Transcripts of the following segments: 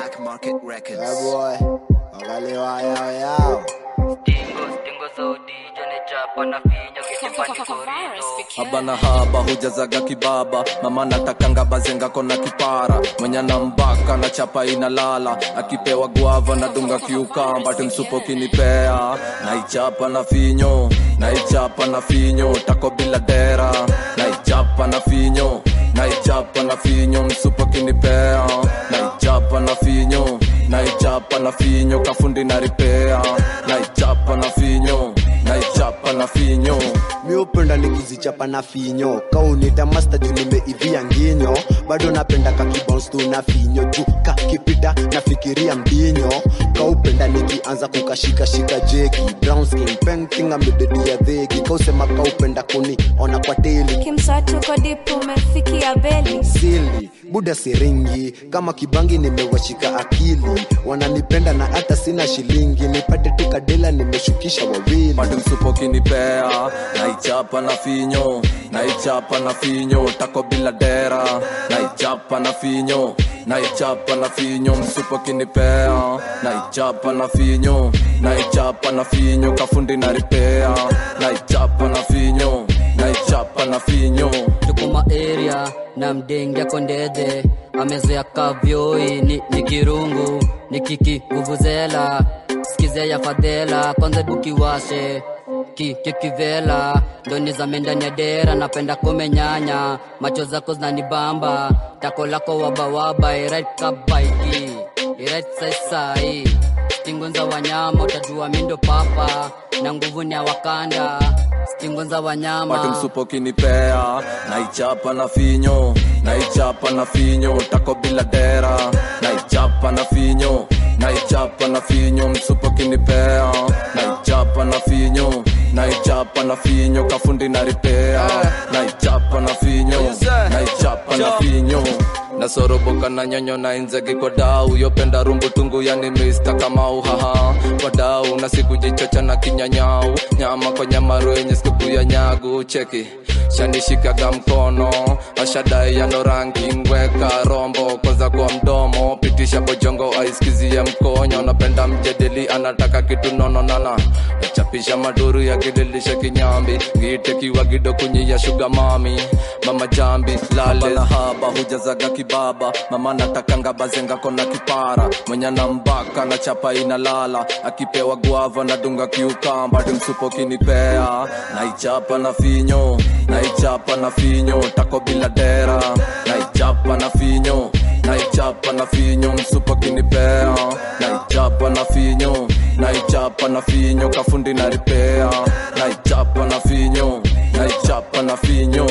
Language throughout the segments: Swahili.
Black Market Records. Yeah, boy. Angaliwa yao yao. Stingo, stingo za udija ni chapa na finyo kitipani korido haba na haba hujazaga kibaba mama natakanga bazenga kona kipara mwenye na mbaka na chapa inalala akipewa guava na dunga kiukamba timsupo kinipea naichapa na finyo naichapa na finyo tako bila dera naichapa na finyo naichapa na finyo msupo kinipea naichapa na finyo naichapa na finyo kafundi na ripea naichapa na finyo naichapa na finyo mi upenda nikizichapa na finyo kaunita masta juu nimeivia nginyo bado napenda kakibons tu na finyo juu kakipita nafikiria mbinyo kaupenda nikianza kukashikashika jeki brown skin painting amededia dheki kausema kaupenda kuni ona kwa teli kimswatu kodipu umefikia beli sili buda siringi kama kibangi nimewashika akili wananipenda na hata sina shilingi nipate tu kadela nimeshukisha wawili bado msupo kinipea naichapa na finyo naichapa na finyo tako bila dera naichapa na finyo naichapa na finyo msupo kinipea naichapa na finyo naichapa na finyo kafundi na ripea naichapa na finyo naichapa na finyo tukuma area na mdenge kondedhe amezoea kavyoi ni, ni kirungu ni kiki vuvuzela skize ya fadhela kwanza dukiwashe ki kikivela ndoni za ndani ya dera napenda kumenyanya macho zako zinanibamba tako lako wabawaba irait kabaiki irait saisai stingo za wanyama utajua mindo papa na nguvu ni ya wakanda stingo za wanyama bado msupo kinipea naichapa na finyo naichapa na finyo tako bila dera naichapa na finyo naichapa na finyo msupo kinipea naichapa na finyo naichapa na finyo kafundi na ripea naichapa na finyo naichapa na finyo nasoroboka na nyonyo na inzegi kwa dau yopenda rumbu tungu yani mista kama uhaha kwa dau na siku jichocha na kinyanyau nyama kwa nyamaro yenye siku ya nyagu cheki shanishikaga mkono ashadai yano rangi ngweka rombo koza kwa mdomo pitisha bojongo aiskizie mkonyo napenda mjedeli anataka kitu nononana nachapisha maduru ya kililisha kinyambi ngitekiwa gido kunyi ya shuga mami mama jambi lale na haba hujazaga kibaba mama natakanga bazenga kona kipara mwenye na mbaka na chapa inalala akipewa guava na dunga kiukamba timsupo kinipea naichapa na finyo naichapa na finyo tako bila dera naichapa na finyo naichapa na finyo msupo kinipea naichapa na finyo naichapa na finyo kafundi na ripea naichapa na finyo naichapa na finyo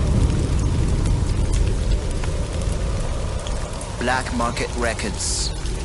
Black Market Records.